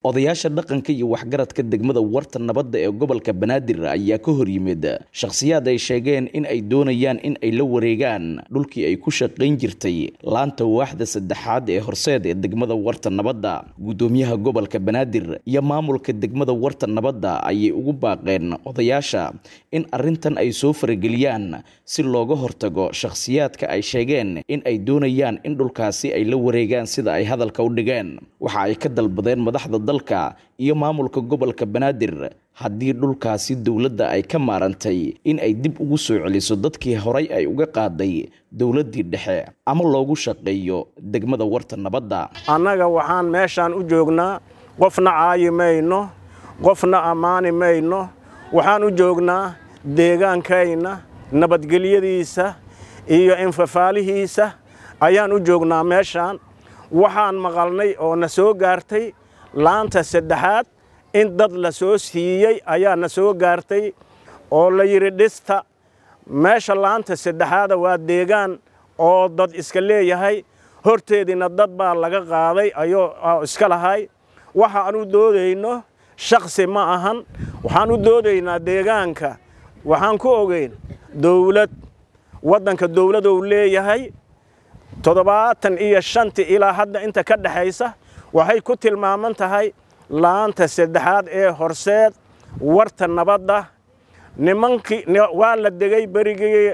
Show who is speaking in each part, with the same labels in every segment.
Speaker 1: odayaasha dhaqanka iyo waxgaradka degmada warta nabadda ee gobolka banaadir ayaa ka hor yimid shakhsiyaad ay sheegeen in ay doonayaan in ay la wareegaan dhulkii ay ku shaqayn jirtay laanta waaxda saddexaad ee horseed ee degmada warta nabadda guddoomiyaha gobolka banaadir iyo maamulka degmada warta nabadda ayay ugu baaqeen odayaasha in arrintan ay soo farageliyaan si looga hortago shakhsiyaadka ay sheegeen in ay doonayaan in dhulkaasi ay la wareegaan sida ay hadalka u dhigeen waxa ay ka dalbadeen madaxda dalka iyo maamulka gobolka banaadir haddii dhulkaasi dowladda ay ka maarantay in ay dib ugu soo celiso dadkii horay ay uga qaaday dowladdii dhexe ama loogu shaqeeyo degmada warta nabadda
Speaker 2: annaga waxaan meeshaan u joognaa qofna caayi mayno qofna ammaani mayno waxaan u joognaa deegaankayna nabadgelyadiisa iyo infafaalihiisa ayaan u joognaa meeshaan waxaan maqalnay oo na soo gaartay laanta saddexaad in dad la soo siiyey ayaa na soo gaartay oo la yidhi dhista meesha laanta saddexaada waa deegaan oo dad iska leeyahay horteediina dad baa laga qaaday ayuu iska lahay waxa aan u doodayno shakhsi ma ahan waxaan u doodaynaa deegaanka waxaan ku ogeyn dowlad waddanka dowladou leeyahay toddobaatan iyo shanti ilaa hadda inta ka dhexaysa waxay ku tilmaaman tahay laanta saddexaad ee horseed warta nabadda nimankii waa la degay berigii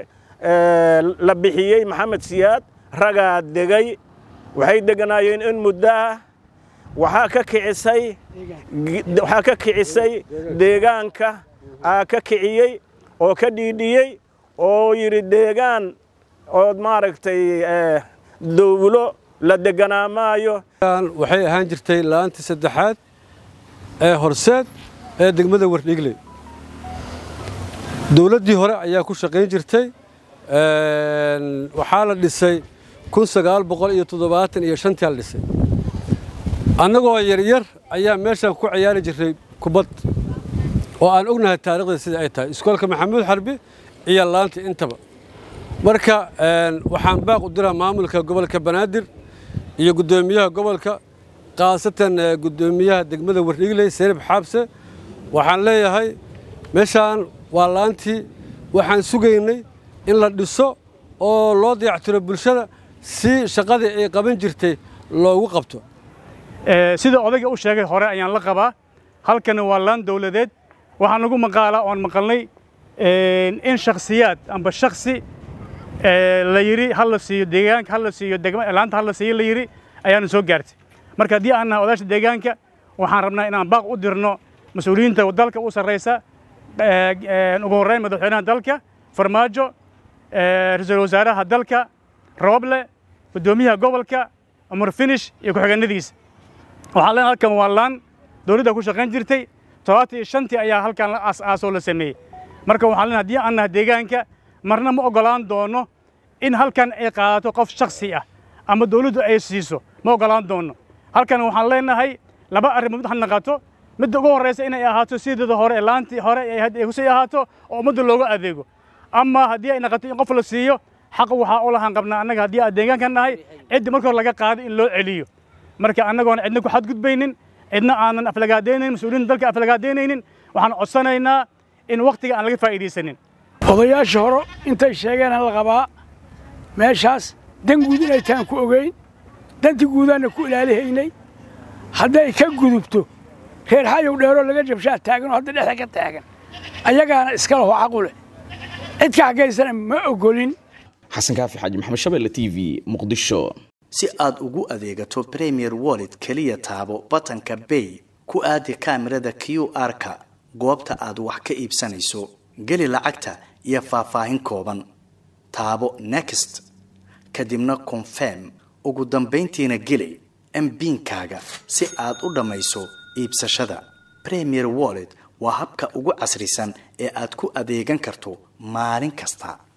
Speaker 2: la bixiyey maxamed siyaad ragaa degay waxay deganaayeen in muddo ah waxaa ka kicisay waxaa ka kicisay deegaanka aa ka kiciyey oo ka dhiidhiyey oo yidhi deegaan ood maaragtay dowlo la deganaa maayo
Speaker 3: waxay ahaan jirtay la'aantii saddexaad ee horseed ee degmada wardhigley dowladdii hore ayaa ku shaqayn jirtay waxaa la dhisay kun sagaal boqol iyo toddobaatan iyo shantii la dhisay annagoo yaryar ayaa meeshaan ku ciyaari jirray kubad oo aan ognahay taarikhda sida ay tahay iskoolka maxamuud xarbi iyo laanta intaba marka waxaan baaq u diraa maamulka gobolka banaadir iyo guddoomiyaha gobolka khaasatan guddoomiyaha degmada wardhigley seerib xaabse waxaan leeyahay meeshaan waa laantii waxaan sugaynay in la dhiso oo loo dayactiro bulshada si shaqadii ay qaban jirtay loogu qabto
Speaker 4: sida odayga u sheegay hore ayaan la qabaa halkani waa laan dowladeed waxaa nagu maqaalaa oon maqalnay in shakhsiyaad amba shakhsi la yidhi ha la siiyo deegaanka ha la siiyo laanta ha la siiyo la yidhi ayaanu soo gaartay marka haddii aan nahay odaasha deegaanka waxaan rabnaa inaan baaq u dirno mas-uuliyiinta dalka u sarraysa ugu horreyn madaxweynaha dalka farmaajo ra-iisul wasaaraha dalka rooble guddoomiyaha gobolka umar finish iyo ku-xigeenadiisa waxaan leenahay halkan waa laan dowladda ku shaqayn jirtay todobaatan iyo shantii ayaa halkan la aas-aasoo la sameeyey marka waxaan leenahay haddii aan nahay deegaanka marna ma oggolaan doono in halkan ay qaadato qof shakhsi ah ama dawladdu ay siiso ma oggolaan doono halkan waxaan leenahay laba arrimood ha naqato midda ugu horraysa inay ahaato sideeda hore ee laantii hore ay kusii ahaato oo ummadda looga adeego ama haddii ay naqato in qof la siiyo xaq waxaa u lahaan qabnaa annaga haddii aan deegaanka nahay ciddi marka hore laga qaaday in loo celiyo marka annagoona cidna ku xadgudbaynin cidna aanan aflagaadaynaynin mas-uuliyiinta dalka aflagaadaynaynin waxaan codsanaynaa in wakhtiga aan laga faa'iidaysanin
Speaker 5: odayaasha hore intay sheegeen la qabaa meeshaas dan guud inay tahan ku ogeyn danti guudaanna ku ilaalihaynay hadday ka gudubto reer xayow dheeroo laga jabshaa taaganoo hadda dhexda ka taagan ayagaana iska laho caqu leh cid ka xagaysana ma oggolin
Speaker 1: xasan kaafi xaaji maxamed shabeelle t v muqdisho
Speaker 6: si aad ugu adeegato premier wallet keliya taabo batanka bay ku aadi kaamirada q r-ka goobta aad wax ka iibsanayso geli lacagta iyo faahfaahin kooban taabo next kadibna confirm ugu dambayntiina geli mbiinkaaga si aad u dhammayso iibsashada premier wallet waa habka ugu casrisan ee aad ku adeegan karto maalin kasta